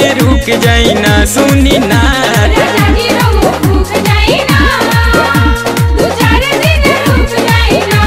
रुक जाई ना सुनी ना राजा जी रहो भूख जाई ना दू चार दिन रुक जाई ना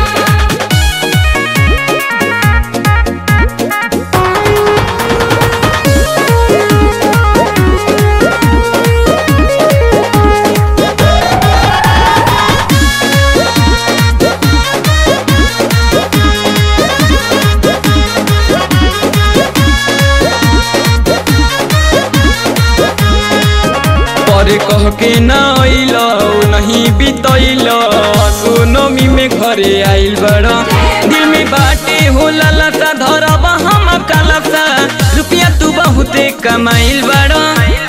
पर कह के न अइल नहीं बितैल सोनमी में घरे आइल बड़ दिल में बाटे हो ललसा धरब हम कलसा रुपया तू बहुते कमाइल बड़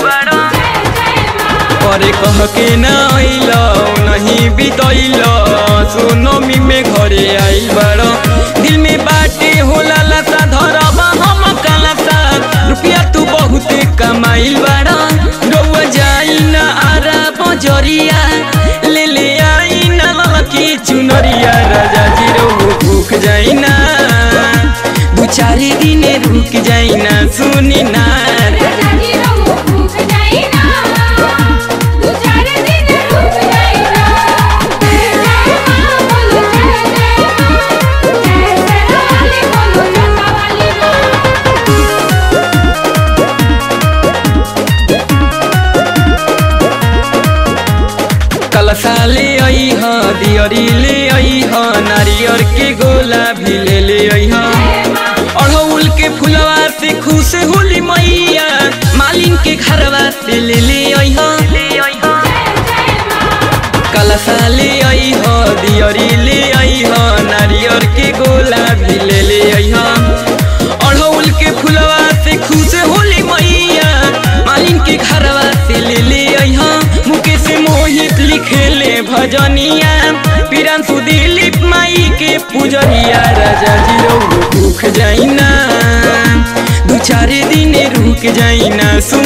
पर कह के न अइल नहीं बितैल सोनमी में घरे आइल बड़ दिल में बाटे हो ललसा धरब हम कलसा रुपया तू बहुते कमाइल बड़ रउआ जाई न आरा बजरिया ले ले आई न ललकी चुनरिया राजा जी रउआ भूख जाई ना दू चार दिन रुक जाई ना सुनी ना राजा जी रहो भूख जाई ना दू चार दिन रुक जाई ना जय जय मां बोलो जय जय मां जय जय वाली बोलो जता वाली मां कलसा ले आई ह दियरी ले आई ह नारियर के गोला भी ले ले आई ह अड़हुल के फुलवा से खुश होली मैया मालिन के घरवा से ले ले आई ह कलसा ले आई ह दियरी ले आई ह नारियर के गोला भी ले ले आई ह अड़हुल के फुलवा से खुश होली मैया मालिन के घरवा से ले ले आई ह मुकेश मोहित लिखेले भजनिया पीरांशु दिलीप माई के पूजनिया राजा जी रउआ भूख जाई ना दू चार दिन रुक जाई ना सु